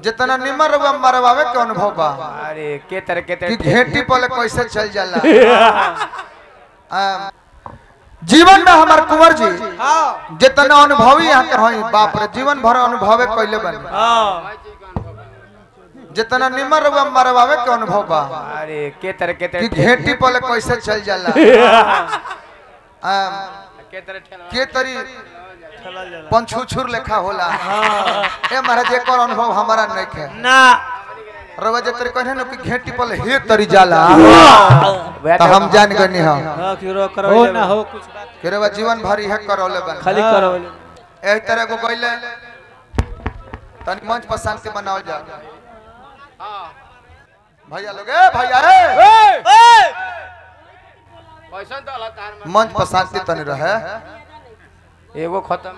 जितना निमर रउआ मरवावे के अनुभव बा अरे के तरह के कि तरह घेटी पले कैसे चल जाला आ, जीवन में हमार कुंवर जी जितना अनुभवी यहाँ के हई बाप रे जीवन भर अनुभवे कैले बने जितना निमर रउआ मरवावे के अनुभव बा अरे के तरह के कि तरह घेटी पले कैसे चल जाला आ, के तरह ठेला के तरी पंछुछुर लेखा होला ए महाराज एक और अनुभव हमारा नहीं है ना रवा जे तरी कहने न कि घेटी पले हे तरी जाला वह तो हम जान गनी हम हाँ, कि रो करो हो ना हो कुछ बात कि रवा जीवन भर इहे करौले बन खाली करो एही तरह को गइले तनी मंच पर शांति बनाओ जा भैया लोग ए भैया ए पैसा तो अल्लाह तार में मंच पर शांति तनी रहे एगो खत्म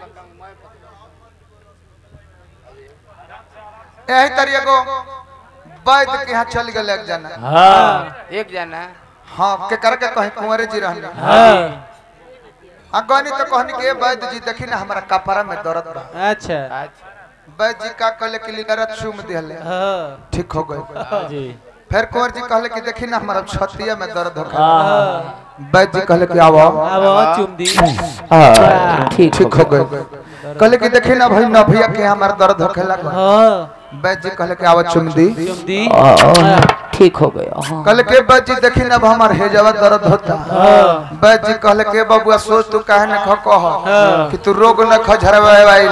एही तरह एगो वैद्य के यहाँ चल गेल एक जना हाँ एक जना हाँ के कर के कहीं कुंवरे जी रहने हाँ आ गनी तो कहनी कि ए वैद्य जी देखी ना हमारा कपड़ा में दर्द बा अच्छा अच्छा वैद्य जी का कहले कि लीलरा चूम दिहले हाँ ठीक हो गए हाँ जी फिर कुंवर जी कहले कि देखी ना हमारा छतिया में दर्द होखे हाँ वैद्य जी कहले कि आओ अब चुम दी ठीक ठीक हो गए कहले कि देखी ना भाई नभिया के हमारा दर्द होखे लगा हाँ वैद्य जी कहले कि आओ चुम दी चुम दी ठीक हो गया कहले के वैद्य जी देखी ना अब हमार हेजवा दर्द होता हाँ वैद्य जी कहले के बबुआ सोच तू काहे न ख कह हाँ। कि तू रोग न खझरवाइल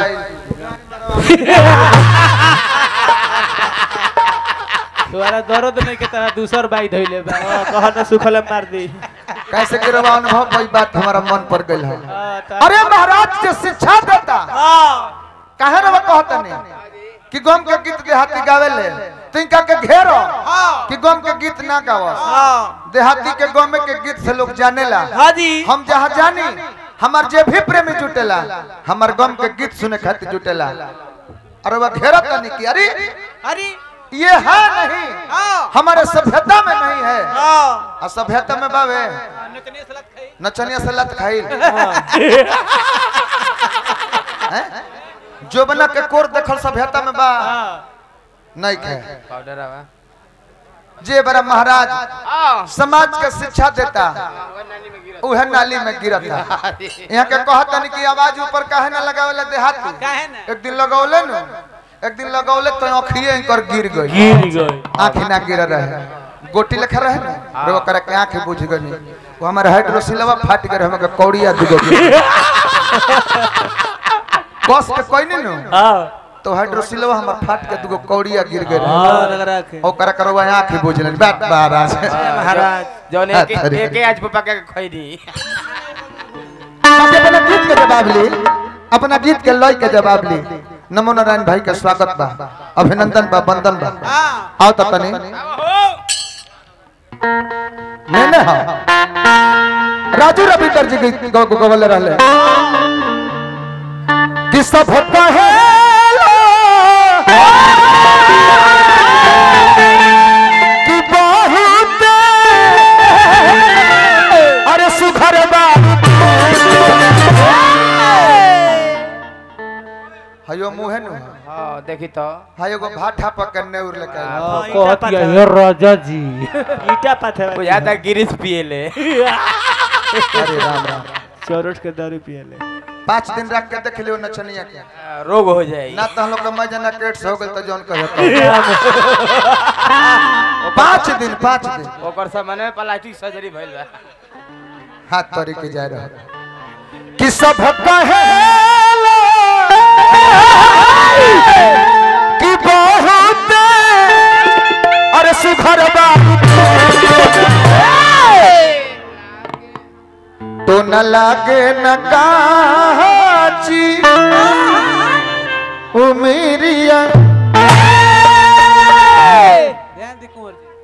तुम्हारा दर्द नहीं के तरह दूसर बाई धइले बा कह ना सुखल मार दी कैसे के रवा अनुभव कोई बात हमारा मन पर गइल है हाँ, त- अरे महाराज के शिक्षा देता हाँ काहे रवा कहता नहीं कि गम के गीत देहाती गावे ले तिनका के घेरो कि गम के गीत ना गाव हाँ देहाती के गम के गीत से लोग जानेला हाँ जी हम जहाँ जानी हमार जे भी प्रेमी जुटेला हमार गम के गीत सुने खातिर जुटेला अरे वह घेरा तनी की अरे अरे ये है नहीं हाँ हमारे सभ्यता में नहीं है हाँ और सभ्यता में बावे नचनिया सलाद खाई नचनिया से लत खाई जो बना के कोर देखल सभ्यता में बा हाँ नहीं खे पाउडर आवा जे बड़ा महाराज आ समाज के शिक्षा देता नानी में गिरा उहे नाली में गिरता यहाँ के कहता नहीं कि आवाज ऊपर काहे ना लगावेला देहाती काहे ना एक दिन लगौले न एक दिन लगौले तो आँखिए इनकर गिर गई गिर गई आँखी ना गिर रहे गोटी लेखा रहे ना रो करे के आँखें बुझ गई वो हमारे हाइड्रोसिलवा फाट गए हमके कौड़िया दुगो कस के कोई नहीं नु हाँ तो हाइड्रोसिलवा हमर फाट के दुगो कौड़िया गिर गए हाँ रख रख ओकरा करवा आँखी बुझ लेन बात महाराज महाराज जौन एक अरे। एक आज पापा के खोई दी बाकी अपना गीत के जवाब ली अपना गीत के लय के जवाब ली नमो नारायण भाई के स्वागत बा अभिनंदन बा वंदन बा आओ तो तनी नहीं नहीं हाँ राजू रविकर जी गीत गो गो गवले रहले कि सब होता है कि बहुत अरे सुखर बा हयो मुहे नु हां देखी तो हयो गो भाठा पकड़ने उर लेके आइल। कहती है राजा जी ईटा पाथे बुझा था गिरीश पिए ले अरे राम राम चौरठ के दारू पिए ले पाँच दिन रख के देख लियो नचनिया के रोग हो जाएगी ना तो हम लोग का मजा ना केट्स हो गल तो जौन कहे पाँच दिन पाँच दिन ओकर सामने में प्लास्टिक सर्जरी भइल बा हाथ तोड़ी के जा रहा कि सब कहे कि बहुत अरे सुखर बाबू तो न लागे न काची उमेरिया ध्यान दे कुंवर जी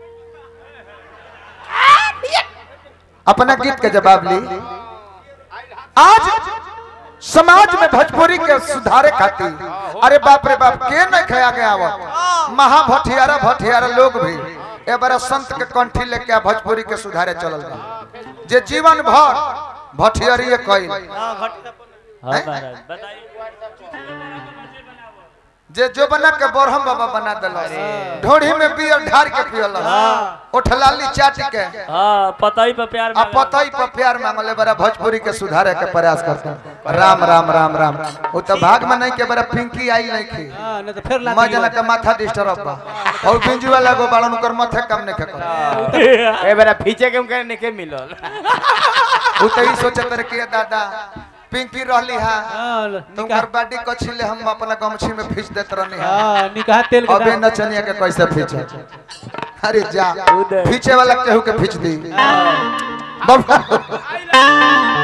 अपना गीत के जवाब ली आज समाज में भोजपुरी के सुधारे खातिर अरे बाप रे बाप के न खया गया वो महा भटियारा भटियारा लोग भी ए बड़ा संत के कंठी लेके आ भोजपुरी के सुधारे चलल बा जे जीवन भर भटियारी कइल हां घट हैं? हां महाराज बताइए जे जो बना के बरहम बाबा बना दिलस ढोढ़ी में बियर ढार के पियलस ओठलाली चाट के हाँ पता ही पे प्यार आ पतई पर प्यार मांगले बड़ा भोजपुरी के सुधारे के प्रयास करते हैं राम राम राम राम वो तो भाग में नहीं के बड़ा पिंकी आई नहीं की हाँ नहीं तो फिर लात मैं जना के माथा डिस्टर्ब बा और बिंजू वाला गो बालन कर माथे कम नहीं कर ए बेरा फीचे के उनके निके मिलल वो तो ही सोचत रहे कि दादा पिंकी रहली हा हाँ तुमकर निकाह बाडी कछिले हम अपना गमछी में खींच देत रहनी हा हाँ निकाह तेल के अबे दाम- नचनिया के कैसे खींचे अरे जा उदय। खींचे वाला केहू के खींच दी बाबा